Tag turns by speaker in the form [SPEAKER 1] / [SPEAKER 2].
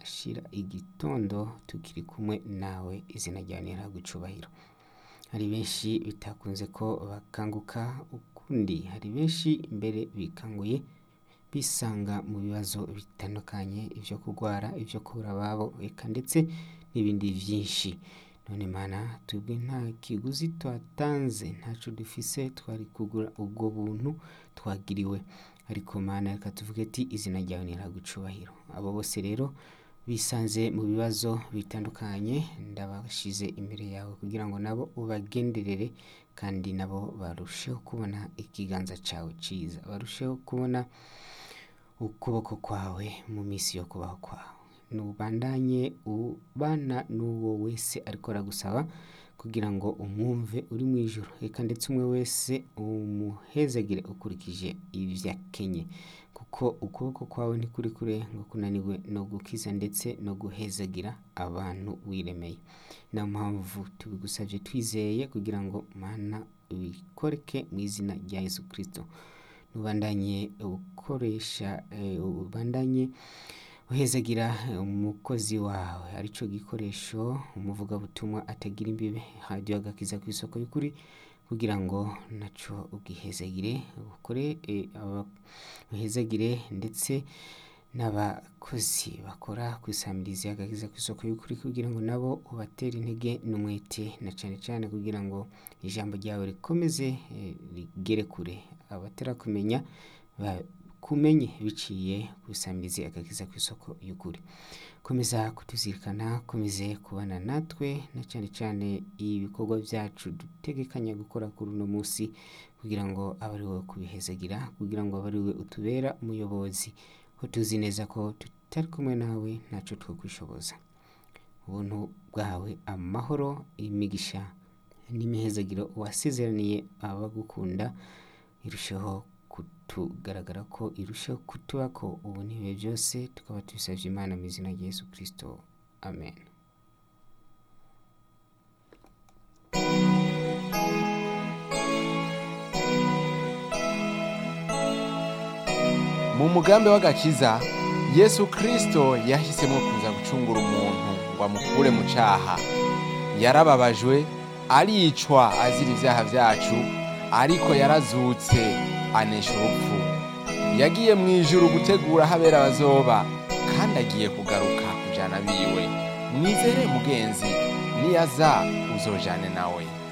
[SPEAKER 1] turashira igitondo tukiri kumwe nawe izina ryawe nirihabwe icubahiro hari benshi bitakunze ko bakanguka ukundi hari benshi mbere bikanguye bisanga mu bibazo bitandukanye ivyo kurwara ivyo kubura ababo eka ndetse n'ibindi vyinshi none mana twebwe nta kiguzi twatanze ntaco dufise twari kugura ubwo buntu twagiriwe ariko mana reka tuvuge ati izina ryawe nirihabwe icubahiro abo bose rero bisanze mu bibazo bitandukanye ndabashize imbere yawe kugira ngo nabo ubagenderere kandi nabo barusheho kubona ikiganza cawe ciza barusheho kubona ukuboko kwawe mu misi yo kubaho kwawe nubandanye ubana n'uwo wese ariko aragusaba kugira ngo umwumve uri mu ijuru reka ndetse umwe wese umuhezagire ukurikije ivyo akenye kuko ukuboko kwawe ntikuri kure ngo kunaniwe no gukiza ndetse no guhezagira abantu wiremeye niyo mpamvu tubigusavye twizeye kugira ngo mana ubikoreke mu izina rya yesu kristo nubandanye ukoresha eh, ubandanye uhezagira umukozi wawe arico gikoresho umuvugabutumwa atagira imbibe radiyo agakiza ku isoko y'ukuri kugira ngo naco ugihezagire ukore eh, aba- uhezagire ndetse n'abakozi bakora ku isamirizi agakiza ku isoko y'ukuri kugira ngo nabo ubatere intege n'umwete na cane cane kugira ngo ijambo ryawe rikomeze eh, rigere kure abatarakumenya bakumenye biciye ku isamirizi agakiza ku isoko y'ukuri komeza kutuzirikana komeze kubana natwe na cane cane ibikorwa vyacu dutegekanya gukora kuri uno musi kugira ngo abe ari wowe kubihezagira kugira ngo abe ari wowe utubera umuyobozi ko tuzi neza ko tutari kumwe nawe ntaco twokwishoboza ubuntu bwawe amahoro imigisha n'imihezagiro wasezeraniye abagukunda irusheho kutugaragara ko irusheho kutubako ubu n'ibihe byose tukaba tubisavye imana mu izina rya yesu kristo amen
[SPEAKER 2] mu mugambi w'agakiza yesu kristo yahisemo kuza gucungura umuntu ngo amukure mu caha yarababajwe aricwa azira ivyaha vyacu ariko yarazutse anesha urupfu yagiye mu ijuru gutegura aho abera bazoba kandi agiye kugaruka kujana biwe mwizere mugenzi niyaza uzojane nawe